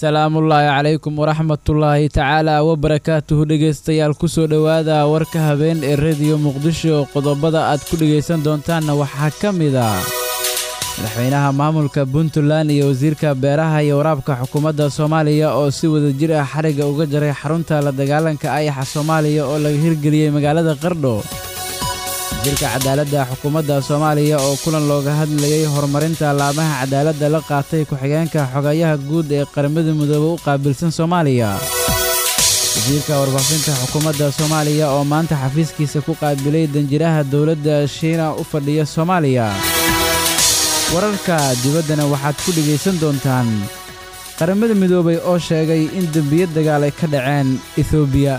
salaamullaahi calaykum waraxmatullaahi tacaala wabarakaatuhu dhegaystayaal kusoo dhowaada warka habeen ee rediyo muqdisho qodobada aad ku dhegaysan doontaanna waxaa ka mid a madaxweynaha maamulka puntland iyo wasiirka beeraha iyo waraabka xukuumadda soomaaliya oo si wadajir ah xarigga uga jaray xarunta la dagaalanka ayaxa soomaaliya oo laga hirgeliyey magaalada qardho wasiirka cadaaladda xukuumadda soomaaliya oo kulan looga hadlayey horumarinta laamaha cadaaladda la qaatay ku-xigeenka xogayaha guud ee qaramada midoobe u qaabilsan soomaaliya wasiirka warbaafinta xukuumadda soomaaliya oo maanta xafiiskiisa ku qaabilay danjiraha dowladda shiina u fadhiya soomaaliya wararka dibaddana waxaad ku dhegaysan doontaan qaramada midoobay oo sheegay in dembiyo dagaal ay ka dhaceen etoobiya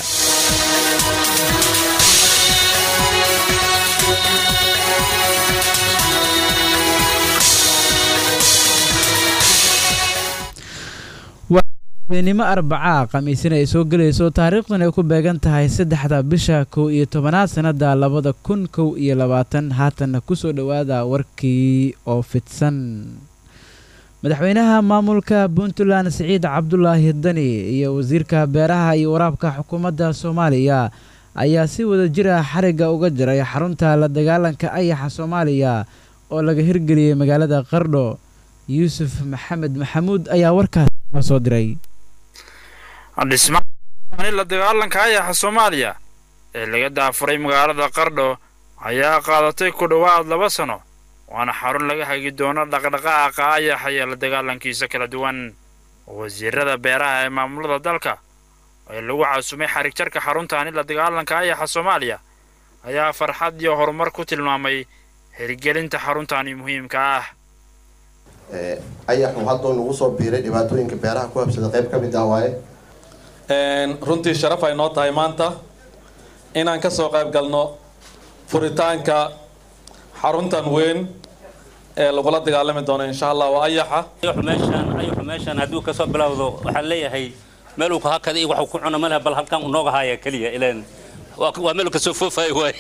nimo arbacaa khamiisina ay soo gelayso taariikhdan ay ku beegan tahay saddexda bisha kow iyo tobanaad sannada labada kun kow iyo labaatan haatanna ku soo dhowaada warkii oo fidsan madaxweynaha maamulka puntland siciid cabdulaahi dani iyo wasiirka beeraha iyo waraabka xukuumadda soomaaliya ayaa si wada jir ah xarigga uga jiray xarunta la dagaalanka ayaxa soomaaliya oo laga hirgeliyey magaalada qardho yuusuf maxamed maxamuud ayaa warkaas soo diray dhismaha la dagaalanka ayaxa soomaaliya ee laga daafuray magaalada qardho ayaa qaadatay ku dhowaad laba sano waana xarun laga hagi doono dhaqdhaqaaqa ayaxa iyo la dagaalankiisa kala duwan wasiirada beeraha ee maamulada dalka ee lagu casumay xarig jarka xaruntaani la dagaalanka ayaxa soomaaliya ayaa farxad iyo horumar ku tilmaamay hirgelinta xaruntaani muhiimka ah ayaxu hadduu nagu soo biiray dhibaatooyinka beeraha ku habsada qayb ka mid ah waaye runtii sharaf ay noo tahay maanta inaan ka soo qayb galno furitaanka xaruntan weyn ee lagula dagaalami doono insha allah waa ayaxa meeshaan ayaxu meeshaan hadduu kasoo bilowdo waxaan leeyahay meel uu kahakada iyo waxuu ku cuno maleh bal halkan unooga haaya keliya ileen waa meel kasoo foofayo waay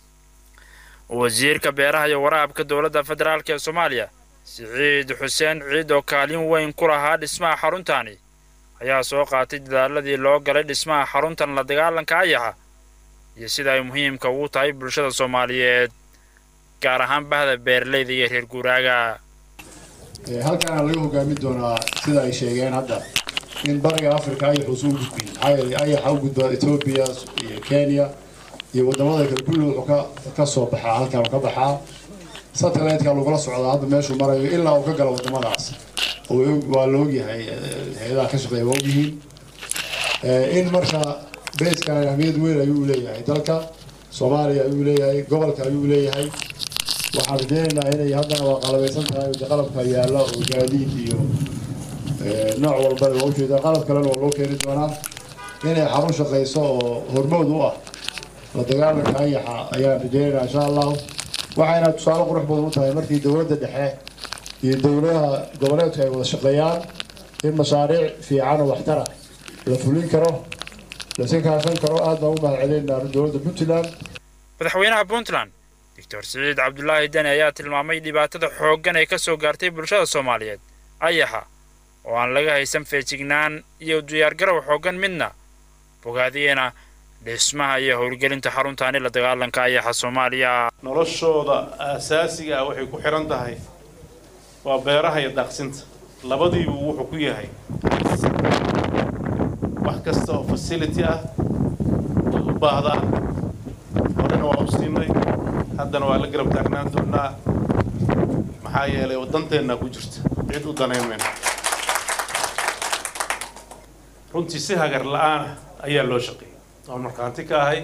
wasiirka beeraha iyo waraabka dowladda federaalk ee soomaaliya siciid xuseen ciid oo kaalin weyn ku lahaa dhismaha xaruntaani ayaa soo qaatay dadaaladii loo galay dhismaha xaruntan la dagaalanka ayaxa iyo sida ay muhiimka ugu tahay bulshada soomaaliyeed gaar ahaan bahda beeraleyda iyo reer guuraaga halkaana laga hogaamin doonaa sida ay sheegeen hadda in bariga africa ayaxuusu u gudbin maxaa yeelay ayaxa u gudbaa etoobiya iyo kenya iyo wadamada kale kulli wuxuu ka soo baxaa halkan ka baxaa satellite-ka lagula socdaa hadda meeshuu marayo ilaa uu ka galo wadamadaas waa la ogyahay hay-adaha ka shaqeeya waa ogyihiin in marka beeskan ahmiyad weyn ayuu leeyahay dalka soomaaliya ayuu leeyahay gobolka ayuu leeyahay waxaan rajeynaynaa inay haddana waa qalabaysan tahay qalabka yaalla oo gaadiid iyo nooc walba waa ujeedaa qalab kalena waa loo keeni doonaa inay xarun shaqayso oo hormood u ah la dagaalanka ayaxa ayaan rajeynaynaa insha allahu waxayna tusaale qurux badan u tahay markii dowladda dhexe iyo dowladaha goboleedku ay wada shaqeeyaan in mashaariic fiican oo waxtara la fulin karo lasi kaashan karo aad baan u mahad celinaynaa dowladda puntland madaxweynaha puntland doctor siciid cabdulaahi dani ayaa tilmaamay dhibaatada xooggan ee ka soo gaartay bulshada soomaaliyeed ayaxa oo aan laga haysan feejignaan iyo diyaargarow xooggan midna bogaadiyena dhismaha iyo howlgelinta xaruntaani la dagaalanka ayaxa soomaaliya noloshooda aasaasiga ah waxay ku xihan tahay waa beeraha iyo daaqsinta labadiibu wuxuu ku yahay wax kasta oo facility ah way u baahdaan horena waa u siinay haddana waa la garab taagnaan doonaa maxaa yeelay waddanteennaa ku jirta cid u danayn mayno runtii si hagar la-aanah ayaa loo shaqeeyay waan markhaanti ka ahay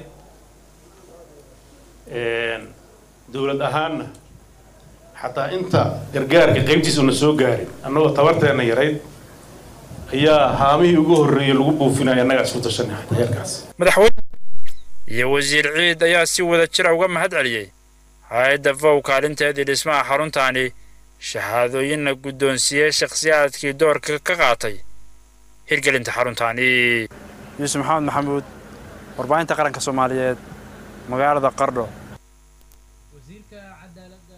dowlad ahaanna xataa inta gargaarka qaybtiisuna soo gaarin annagoo tabarteenna yarayd ayaa haamihii ugu horreeyey lagu buufinaya annagaa isku tashanay xataa heerkaas madaxweyne iyo wasiir ciid ayaa si wada jira uga mahad celiyey hay-adda vow kaalinteedii dhismaha xaruntaani shahaadooyinna guddoonsiiyey shakhsiyaadkii doorka ka qaatay hirgelinta xaruntaani yuusuf maxamed maxamuud warbaahinta qaranka soomaaliyeed magaalada qardho wasiirka cadaaladda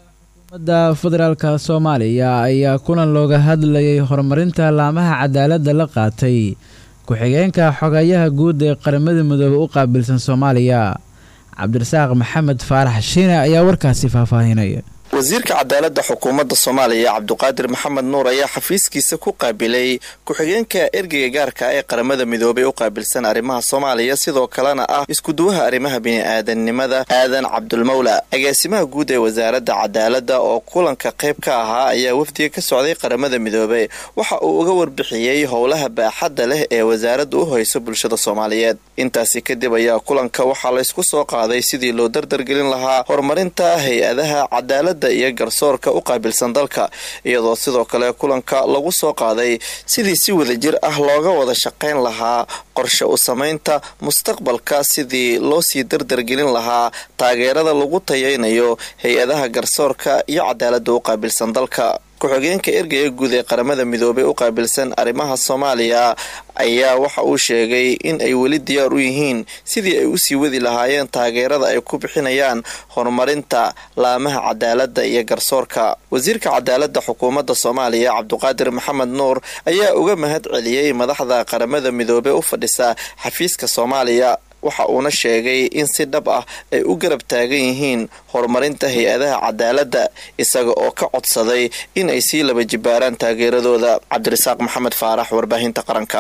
ummadda federaalka soomaaliya ayaa kulan looga hadlayay horumarinta laamaha cadaaladda la qaatay ku-xigeenka xogayaha guud ee qaramada midoobe u qaabilsan soomaaliya cabdirasaaq maxamed faarax shiine ayaa warkaasi faahfaahinaya wasiirka cadaaladda xukuumadda soomaaliya cabduqaadir maxamed nuur ayaa xafiiskiisa ku qaabilay ku-xigeenka ergeyga gaarka ee qaramada midoobay u qaabilsan arrimaha soomaaliya sidoo kalena ah iskuduwaha arrimaha bini-aadannimada aadan cabdulmawla agaasimaha guud ee wasaaradda cadaaladda oo kulanka qayb ka ahaa ayaa wafdiga ka socday qaramada midoobey waxa uu uga warbixiyey howlaha baaxadda leh ee wasaaradda u hayso bulshada soomaaliyeed intaasi kadib ayaa kulanka waxaa laysku soo qaaday sidii loo dardargelin lahaa horumarinta hay-adaha cadaaladda iyo garsoorka u qaabilsan dalka iyadoo sidoo kale kulanka lagu soo qaaday sidii si wadajir ah looga wada shaqayn lahaa qorshe u samaynta mustaqbalka sidii loo sii dardargelin lahaa taageerada lagu tayaynayo hay-adaha garsoorka iyo cadaaladda u qaabilsan dalka ku-xigeenka ergeyga guud ee qaramada midoobey u qaabilsan arrimaha soomaaliya ayaa waxa uu sheegay in ay weli diyaar u yihiin sidii ay usii wadi lahaayeen taageerada ay ku bixinayaan horumarinta laamaha cadaaladda iyo garsoorka wasiirka cadaaladda xukuumadda soomaaliya cabduqaadir maxamed nuur ayaa uga mahad celiyey madaxda qaramada midoobey u fadhisa xafiiska soomaaliya waxa uuna sheegay in si dhab ah ay u garab taagan yihiin horumarinta hay-adaha cadaaladda isaga oo ka codsaday in ay sii laba jibaaraan taageeradooda cabdirasaaq maxamed faarax warbaahinta qaranka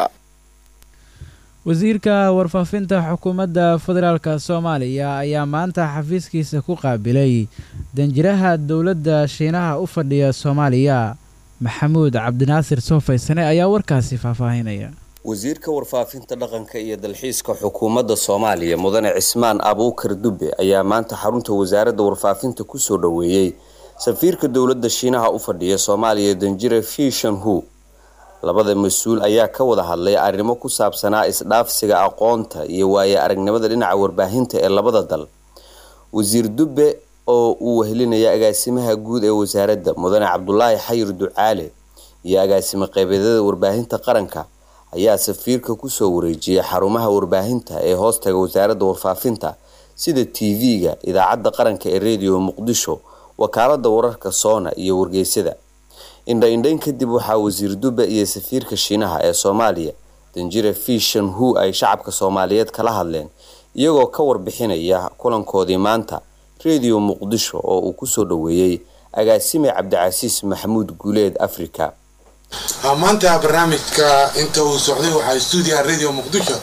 wasiirka warfaafinta xukuumadda federaalk soomaaliya ayaa maanta xafiiskiisa ku qaabilay danjiraha dowladda shiinaha u fadhiya soomaaliya maxamuud cabdinaasir soofaysane ayaa warkaasi faahfaahinaya wasiirka warfaafinta dhaqanka iyo dalxiiska xukuumadda soomaaliya mudane cismaan abuukar dube ayaa maanta xarunta wasaaradda warfaafinta kusoo dhoweeyey safiirka dowladda shiinaha u fadhiya soomaaliya danjire fishan hu labada mas-uul ayaa ka wada hadlay arrimo ku saabsanaa isdhaafsiga aqoonta iyo waaye aragnimada dhinaca warbaahinta ee labada dal wasiir dube oo uu wehelinaya agaasimaha guud ee wasaaradda mudane cabdulaahi xayir ducaale iyo agaasimo qeybeedyada warbaahinta qaranka ayaa safiirka kusoo wareejiyay xarumaha warbaahinta ee hoostaga wasaaradda warfaafinta sida t v-ga idaacadda qaranka ee rediyo muqdisho wakaalada wararka soona iyo wargeysada indha-indhayn kadib waxaa wasiir dube iyo safiirka shiinaha ee soomaaliya danjire fishan hu ay shacabka soomaaliyeed kala hadleen iyagoo ka warbixinaya kulankoodii maanta rediyo muqdisho oo uu kusoo dhoweeyey agaasime cabdicasiis maxamuud guuleed africa maanta barnaamijka inta uu socday waxaa stuudiyaha radio muqdisho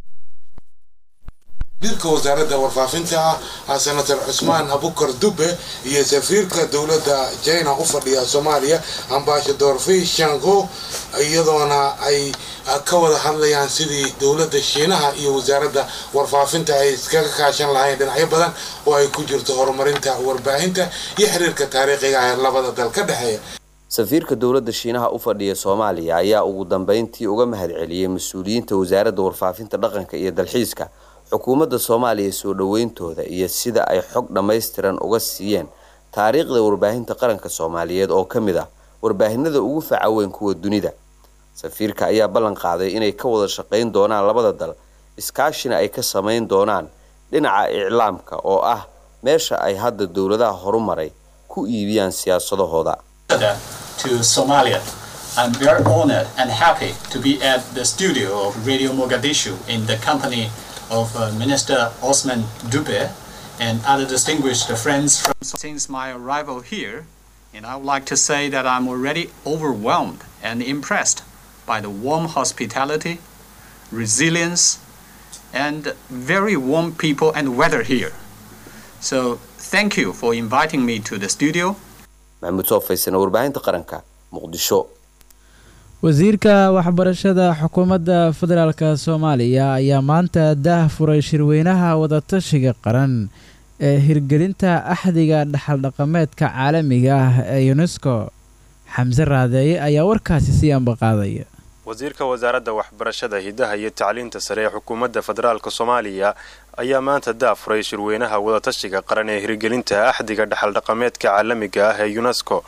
wasiirka wasaaradda warfaafinta ah senator cusmaan abukar dube iyo safiirka dowladda china u fadhiya soomaaliya ambashador fi shango iyadoona ay ka wada hadlayaan sidii dowladda shiinaha iyo wasaaradda warfaafinta ay iskaga kaashan lahayn dhinacyo badan oo ay ku jirto horumarinta warbaahinta iyo xiriirka taariikhiga ah ee labada dal ka dhexeeya safiirka dowladda shiinaha u fadhiya soomaaliya ayaa ugu dambeyntii uga mahad celiyey mas-uuliyiinta wasaaradda warfaafinta dhaqanka iyo dalxiiska xukuumadda soomaaliya soo dhoweyntooda iyo sida ay xog dhammaystiran uga siiyeen taariikhda warbaahinta qaranka soomaaliyeed oo ka mid ah warbaahinada ugu faca weyn kuwa dunida safiirka ayaa ballan qaaday inay ka wada shaqayn doonaan labada dal iskaashina ay ka samayn doonaan dhinaca iclaamka oo ah meesha ay hadda dowladaha horumaray ku iibiyaan siyaasadahooda to Somalia. I'm very honored and happy to be at the studio of Radio Mogadishu in the company of uh, Minister Osman Dube and other distinguished friends from since my arrival here. And I would like to say that I'm already overwhelmed and impressed by the warm hospitality, resilience, and very warm people and weather here. So thank you for inviting me to the studio. maxamuud soofaysan warbaahinta qaranka muqdisho wasiirka waxbarashada xukuumadda federaalk soomaaliya ayaa maanta daah furay shirweynaha wadatashiga qaran ee hirgelinta axdiga dhaxaldhaqameedka caalamiga ah ee unesco xamse raadeeye ayaa warkaasi sii ambaqaadaya wasiirka wasaaradda waxbarashada hidaha iyo tacliinta sare ee xukuumadda federaalk soomaaliya ayaa maanta daafuray shirweynaha wadatashiga qaran ee hirgelinta axdiga dhaxaldhaqameedka caalamiga ah ee unesco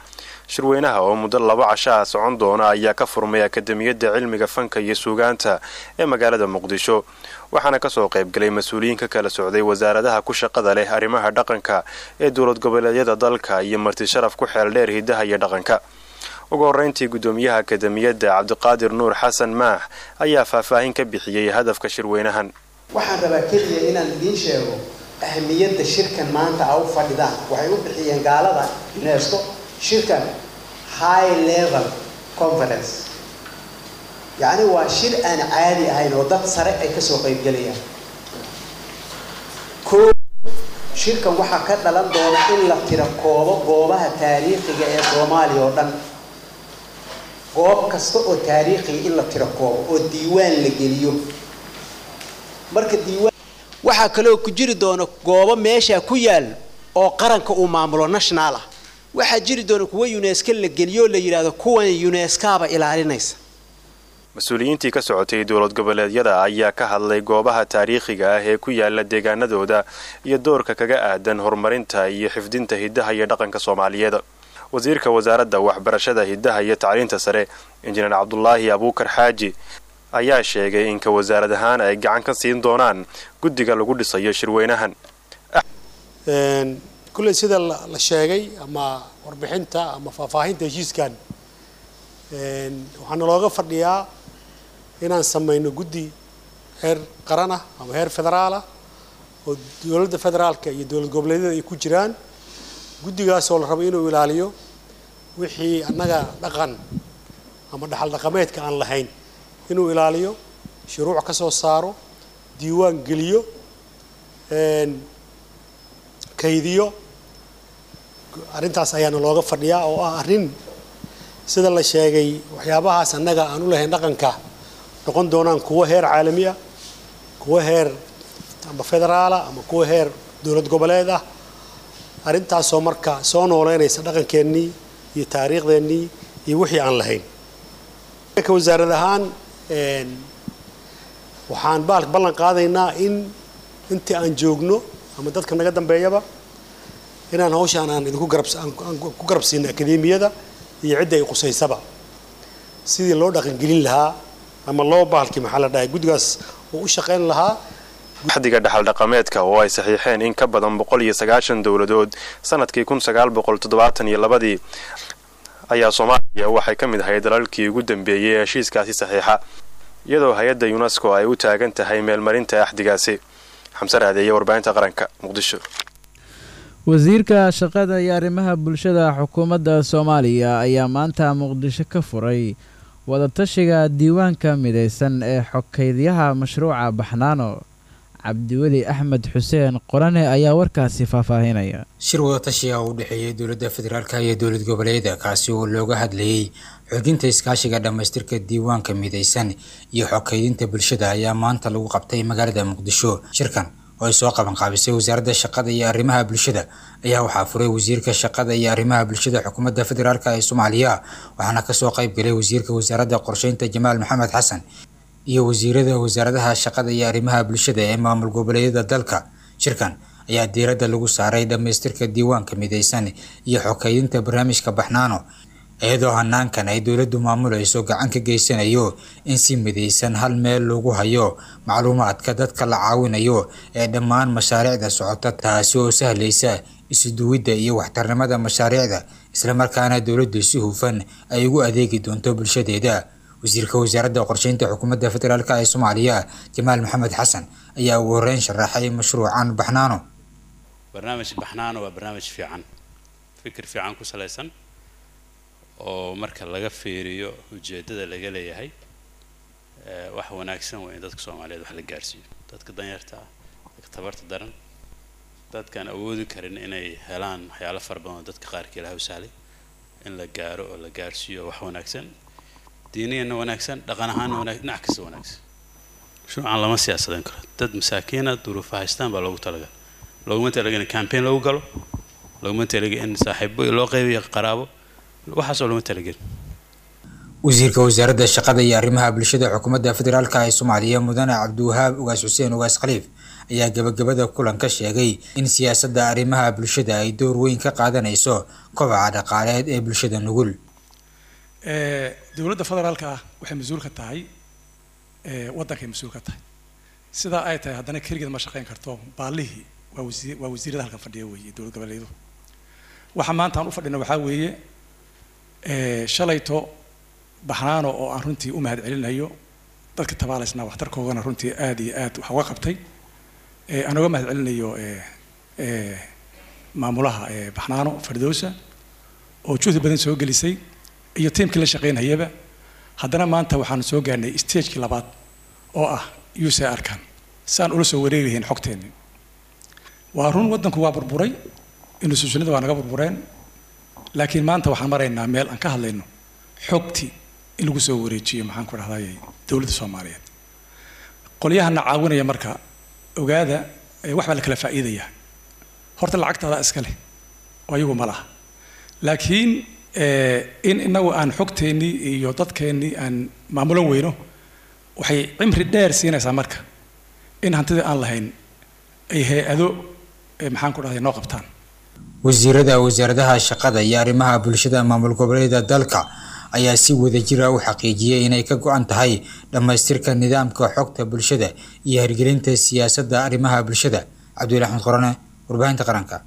shirweynaha oo muddo laba cashaa socon doona ayaa ka furmay akademiyadda cilmiga fanka iyo suugaanta ee magaalada muqdisho waxaana kasoo qaybgalay mas-uuliyiin ka kala socday wasaaradaha ku shaqada leh arrimaha dhaqanka ee dowlad goboleedyada dalka iyo marti sharaf ku xeel dheer hidaha iyo dhaqanka ugu horreyntii guddoomiyaha akademiyadda cabdiqaadir nuur xasan maax ayaa faahfaahin ka bixiyey hadafka shirweynahan waxaan rabaa keliya inaan idiin sheego ahamiyadda shirkan maanta a u fadhidaan waxay u bixiyeen gaalada unesco shirkan high level conference yacni waa shir aan caadi ahayn oo dad sare ay kasoo qaybgelayaan koo shirkan waxaa ka dhalan doona in la tiro koobo goobaha taariikhiga ee soomaaliya oo dhan goob kasta oo taariikhiga in la tiro koobo oo diiwaan la geliyo marka diiwaan waxaa kaloo ku jiri doona goobo meesha ku yaal oo qaranka uu maamulo national ah waxaa jiri doona kuwa unesco la geliyo oo la yidhaahdo kuwan unescaba ilaalinaysa mas-uuliyiintii ka socotay dowlad goboleedyada ayaa ka hadlay goobaha taariikhiga ah ee ku yaala deegaanadooda iyo doorka kaga aadan horumarinta iyo xifdinta hidaha iyo dhaqanka soomaaliyeed wasiirka wasaaradda waxbarashada hidaha iyo tacliinta sare injineer cabdulaahi abuukar xaaji ayaa sheegay in ka wasaarad ahaan ay gacan ka siin doonaan guddiga lagu dhisayo shirweynahan kulley sida la sheegay ama warbixinta ama faahfaahinta heshiiskan waxaana looga fadhiyaa inaan samayno guddi heer qaran ah ama heer federaal ah oo dowladda federaalka iyo dowlad goboleedyada ay ku jiraan guddigaasoo la rabo inuu ilaaliyo wixii annaga dhaqan ama dhaxal dhaqameedka aan lahayn inuu ilaaliyo shuruuc ka soo saaro diiwaan geliyo kaydiyo arrintaas ayaana looga fadhiyaa oo ah arrin sida la sheegay waxyaabahaas annaga aan u lahayn dhaqanka noqon doonaan kuwo heer caalami ah kuwo heer ama federaala ama kuwo heer dowlad goboleed ah arrintaasoo marka soo nooleynaysa dhaqankeennii iyo taariikhdeenii iyo wixii aan lahayn ka wasaarad ahaan waxaan baalka ballan qaadaynaa in intii aan joogno ama dadka naga dambeeyaba inaan hawshaan aan idinku garabaan ku garabsiino akademiyada iyo cidda ay qusaysaba sidii loo dhaqangelin lahaa ama loo baalkii maxaa la dhahay guddigaas uu u shaqayn lahaa axdiga dhaxal dhaqameedka oo ay saxiixeen in ka badan boqol iyo sagaashan dowladood sanadkii kun sagaal boqol toddobaatan iyo labadii ayaa soomaaliya waxay ka mid ahayd dalalkii ugu dambeeyey ee heshiiskaasi saxiixa iyadoo hay-adda unesco ay u taagan tahay meelmarinta axdigaasi xamse raadeeye warbaahinta qaranka muqdisho wasiirka shaqada iyo arrimaha bulshada xukuumadda soomaaliya ayaa maanta muqdisho ka furay wadatashiga diiwaanka midaysan ee xokeydyaha mashruuca baxnaano cabdiweli axmed xuseen qorane ayaa warkaasi faahfaahinaya shir wadatashiga u dhexeeyay dowladda federaalka iyo dowlad goboleeda kaasi oo looga hadlayey xoojinta iskaashiga dhammaystirka diiwaanka midaysan iyo xokeydinta bulshada ayaa maanta lagu qabtay magaalada muqdisho shirkan oo ay soo qaban qaabisay wasaaradda shaqada iyo arrimaha bulshada ayaa waxaa furay wasiirka shaqada iyo arrimaha bulshada xukuumadda federaalk ee soomaaliya waxaana kasoo qayb galay wasiirka wasaaradda qorsheynta jamaal maxamed xasan iyo wasiirada wasaaradaha shaqada iyo arrimaha bulshada ee maamul goboleedyada dalka shirkan ayaa diiradda lagu saaray dhammaystirka diiwaanka midaysan iyo xokeydinta barnaamijka baxnaano iyadoo hanaankan ay dowladdu maamulayso gacan ka geysanayo in si midaysan hal meel lagu hayo macluumaadka dadka la caawinayo ee dhammaan mashaariicda socota taasi oo sahlaysa isuduwidda iyo waxtarnimada mashaariicda islamarkaana dowladdu si hufan ay ugu adeegi doonto bulshadeeda wasiirka wasaaradda qorsheynta xukuumadda federaalk ee soomaaliya jamaal maxamed xasan ayaa ugu horeyn sharaxay mashruucan baxnaano barnaamij baxnaano waa barnaamij fiican fikir fiican ku salaysan oo marka laga fiiriyo ujeeddada laga leeyahay wax wanaagsan waa in dadka soomaaliyeed wax la gaarsiiyo dadka danyarta ah dadka tabarta daran dadkaan awoodi karin inay helaan waxyaalo fara badan oo dadka qaarkii ilaha u sahlay in la gaaro oo la gaarsiiyo wax wanaagsan diiniyana wanaagsan dhaqan ahaanna wanaag dhinac kasta wanaagsan mashruucan lama siyaasadan karo dad masaakiina duruufa haystaan baa loogu talagal looguma talaga in campaign lagu galo looguma talaga in saaxiibo loo qaybiyo qaraabo waxaasoo looma talagelin wasiirka wasaaradda shaqada iyo arrimaha bulshada xukuumadda federaalk ee soomaaliya mudane cabdiwahaab ugaas xuseen ugaas khaliif ayaa gabagabada kulanka sheegay in siyaasadda arrimaha bulshada ay door weyn ka qaadanayso kobaca dhaqaaleed ee bulshada nugul dowladda federaalka ah waxay mas-uul ka tahay waddankay mas-uul ka tahay sidaa ay tahay haddana keligeed ma shaqayn karto baallihii waa wasiir waa wasiirada halkan fadhiya weeye dowlad goboleedu waxa maanta aan u fadhina waxaa weeye shalayto baxnaano oo aan runtii u mahad celinayo dadka tabaalaysnaa waxtarkoogana runtii aad iyo aad wax uga qabtay aan uga mahad celinayo maamulaha baxnaano fardowsa oo juhdi badan soo gelisay iyo tiimkii la shaqaynayaba haddana maanta waxaan soo gaarnay stagekii labaad oo ah usa arkan saan ula soo wareegi lahayn xogteenni waa run waddanku waa burburay institutionada waa naga burbureen laakiin maanta waxaan maraynaa meel aan ka hadlayno xogtii in lagu soo wareejiyo maxaan ku dhahday dowladda soomaaliyeed qolyahana caawinaya marka ogaada wax baa la kala faa'iidaya horta lacagtaada iska leh oo ayagu ma laha laakiin in inagu aan xogteennii iyo dadkeennii aan maamulan weyno waxay cimri dheer siinaysaa marka in hantidii aan lahayn ay hay-ado maxaan ku dhahday noo qabtaan wasiirada wasaaradaha shaqada iyo arrimaha bulshada maamul goboleeda dalka ayaa si wadajira u xaqiijiyay inay ka go-an tahay dhammaystirka nidaamka xogta bulshada iyo hirgelinta siyaasadda arrimaha bulshada cabdulahi axmed qorane warbaahinta qaranka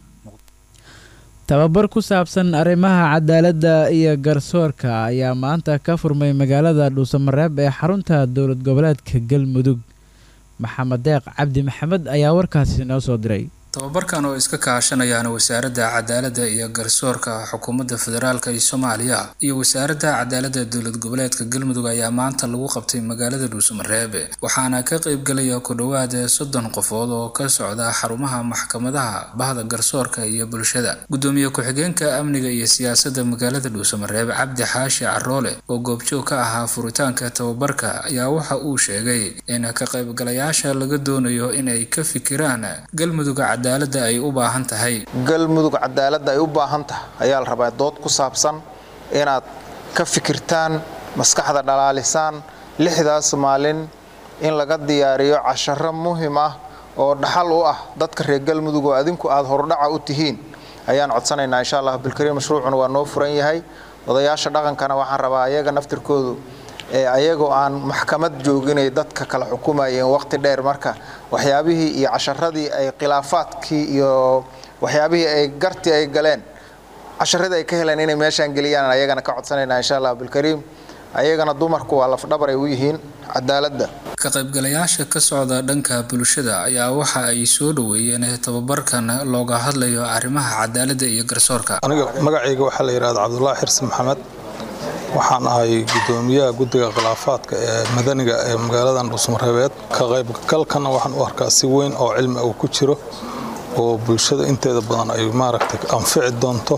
tababar ku saabsan arrimaha cadaaladda iyo garsoorka ayaa maanta ka furmay magaalada dhuusamareeb ee xarunta dowlad goboleedka galmudug maxamed deeq cabdi maxamed ayaa warkaasi noo soo diray tababarkan oo iska kaashanayaan wasaaradda cadaaladda iyo garsoorka xukuumadda federaalk ee soomaaliya iyo wasaaradda cadaaladda dowlad goboleedka galmudug ayaa maanta lagu qabtay magaalada dhuusamareeb waxaana ka qaybgalaya ku dhowaad soddon qofood oo ka socda xarumaha maxkamadaha bahda garsoorka iyo bulshada gudoomiye ku-xigeenka amniga iyo siyaasadda magaalada dhuusamareeb cabdi xaashi caroole oo goobjoog ka ahaa furitaanka tababarka ayaa waxa uu sheegay in ka qaybgalayaasha laga doonayo inay ka fikiraan galmudug cadaaladda ay u baahan tahay galmudug cadaaladda ay u baahan tahay ayaa la rabaa dood ku saabsan inaad ka fikirtaan maskaxda dhalaalisaan lixdaas maalin in laga diyaariyo casharo muhim ah oo dhaxal u ah dadka reer galmudug oo adinku aad hordhaca u tihiin ayaan codsanaynaa insha allah bilkariim mashruucuna waa noo furan yahay odayaasha dhaqankana waxaan rabaa ayaga naftirkoodu ayagoo aan maxkamad jooginay dadka kala xukumayeen waqti dheer marka waxyaabihii iyo casharadii ay khilaafaadkii iyo waxyaabihii ay gartii ay galeen casharadii ay ka heleen inay meeshaan geliyaan ayagana ka codsanaynaa insha allah bilkariim ayagana dumarku waa lafdhabar ay u yihiin cadaaladda ka qaybgalayaasha ka socda dhanka bulshada ayaa waxa ay soo dhoweeyeen tababarkan looga hadlayo arrimaha cadaaladda iyo garsoorka aniga magacayga waxaa la yidhahda cabdulaahi xirsi maxamed waxaan ahay gudoomiyaha guddiga khilaafaadka ee madaniga ee magaaladan dhuusmareebeed ka qaybgalkana waxaan u arkaa si weyn oo cilmi uu ku jiro oo bulshada inteeda badan ay maaragtay anfici doonto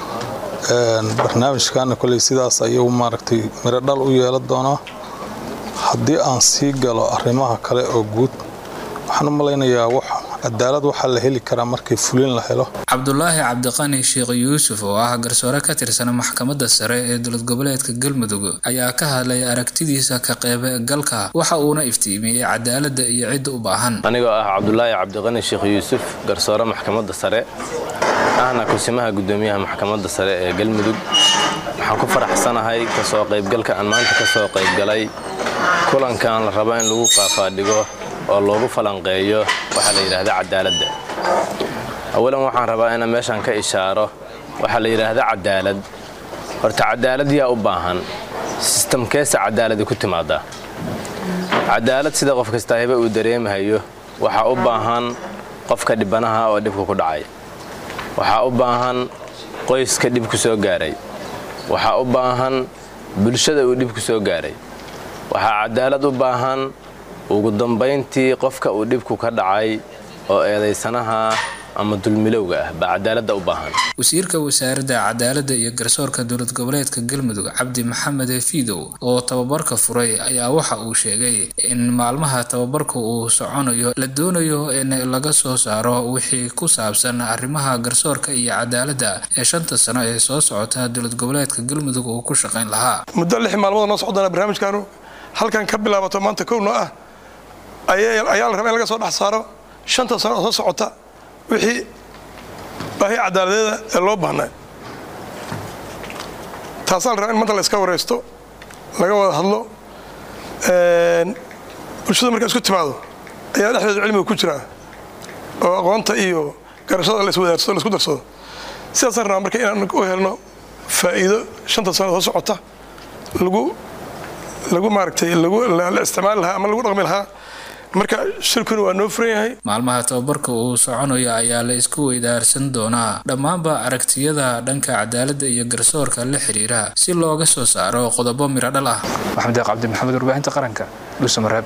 barnaamijkana koley sidaas ayuu maaragtay miro dhal u yeelan doonaa haddii aan sii galo arrimaha kale oo guud waxaan u malaynayaa wax cadaalad waxaa la heli karaa markii fulin la helo cabdulaahi cabdiqani sheekh yuusuf oo ah garsoore ka tirsan maxkamadda sare ee dowlad goboleedka galmudug ayaa ka hadlay aragtidiisa ka qeybgalka waxa uuna iftiimiyey cadaaladda iyo cidda u baahan anigoo ah cabdulaahi cabdiqani sheekh yuusuf garsoore maxkamadda sare ahna kusimaha gudoomiyaha maxkamadda sare ee galmudug waxaan ku faraxsanahay kasoo qaybgalka aan maanta kasoo qaybgalay kulankan la rabo in lagu qaafaadhigo oo loogu falanqeeyo waxaa la yidhaahda cadaaladda awalan waxaan rabaa inaan meeshan ka ishaaro waxaa la yidhaahda cadaalad horta cadaalad yaa u baahan sistamkeesa cadaaladi ku timaada cadaalad sida qof kastaahiba uu dareemahayo waxaa u baahan qofka dhibanaha oo dhibka ku dhacay waxaa u baahan qoyska dhib ku soo gaaray waxaa u baahan bulshada uu dhib ku soo gaaray waxaa cadaalad u baahan ugu dambayntii qofka uu dhibku ka dhacay oo eedaysanaha ama dulmilowga ah baa cadaaladda u baahan wasiirka wasaaradda cadaaladda iyo garsoorka dowlad goboleedka galmudug cabdi maxamed fiidow oo tababarka furay ayaa waxa uu sheegay in maalmaha tababarka uu soconayo la doonayo in laga soo saaro wixii ku saabsan arrimaha garsoorka iyo cadaaladda ee shanta sano ee soo socota dowlad goboleedka galmudug uu ku shaqayn lahaa muddo lix maalmood noo socdana barnaamijkaanu halkan ka bilaabato maanta kowno ah ayaa la rabaa in laga soo dhex saaro shanta sano oo soo socota wixii baahi cadaaladeeda ee loo baahnaa taasaa la rabaa in maanta la iska wareysto laga wada hadlo bulshada markaa isku timaado ayaa dhexdeeda cilmiga ku jira oo aqoonta iyo garashada la iswadaarsado la isku darsado sidaasaan rabaa marka inaan u helno faa'iido shanta sano soo socota lagu lagu maaragtay lagu la isticmaali lahaa ama lagu dhaqmi lahaa marka shirkuna waa noo furan yahay maalmaha tababarka uu soconayo ayaa la isku weydaarsan doonaa dhammaanba aragtiyada dhanka cadaaladda iyo garsoorka la xiriira si looga soo saaro qodobo miro dhal ah maxamed deeq cabdi maxamed warbaahinta qaranka dhuusamareeb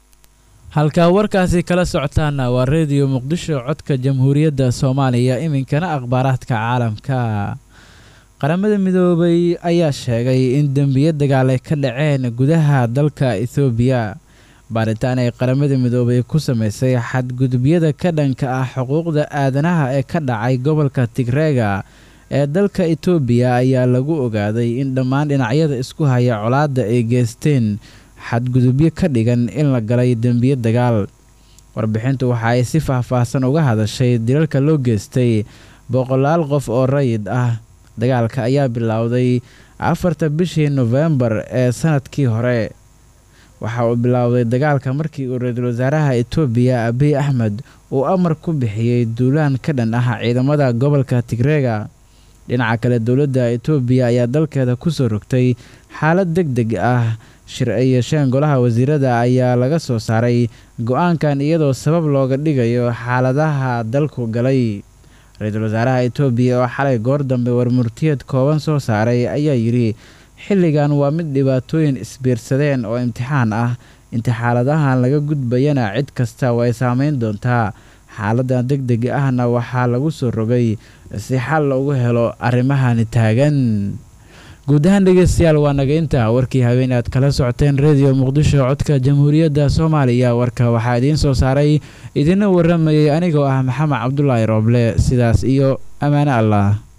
halkaa warkaasi kala socotaana waa reediyo muqdisho codka jamhuuriyadda soomaaliya iminkana akhbaaraadka caalamka qaramada midoobay ayaa sheegay in dembiyo dagaal ay ka dhaceen gudaha dalka ethoobiya baaritaan ay qaramada midoobay ku sameysay xadgudubyada ka dhanka ah xuquuqda aadanaha ee ka dhacay gobolka tigreega ee dalka etoobiya ayaa lagu ogaaday in dhammaan dhinacyada isku haya colaadda ay geysteen xadgudubyo ka dhigan in la galay dembiyo dagaal warbixintu waxa ay si faahfaahsan uga hadashay dilalka loo geystay boqolaal qof oo rayid ah dagaalka ayaa bilowday afarta bishii nofembar ee sanadkii hore waxa uu bilowday dagaalka markii uu ra-iisul wasaaraha etoobiya abiy axmed uu amar ku bixiyey duulaan ka dhan ah ciidamada gobolka tigreega dhinaca kale dowladda etoobiya ayaa dalkeeda kusoo rogtay xaalad deg deg ah shir ay yeesheen golaha wasiirada ayaa laga soo saaray go-aankan iyadoo sabab looga dhigayo xaaladaha dalku galay ra-iisul wasaaraha etoobiya oo xalay goor dambe warmurtiyeed kooban soo saaray ayaa yidhi xilligan waa mid dhibaatooyin isbiirsadeen oo imtixaan ah inta xaaladahan laga gudbayana cid kasta way saameyn doontaa xaaladan deg deg ahna waxaa lagu soo rogay si xal loogu helo arrimahani taagan guud ahaan dhegeystayaal waa naga intaa warkii habeen aad kala socoteen reediyo muqdisho codka jamhuuriyadda soomaaliya warka waxaa idiin soo saaray idina waramayay anigoo ah maxamed cabdulaahi rooble sidaas iyo ammaane allah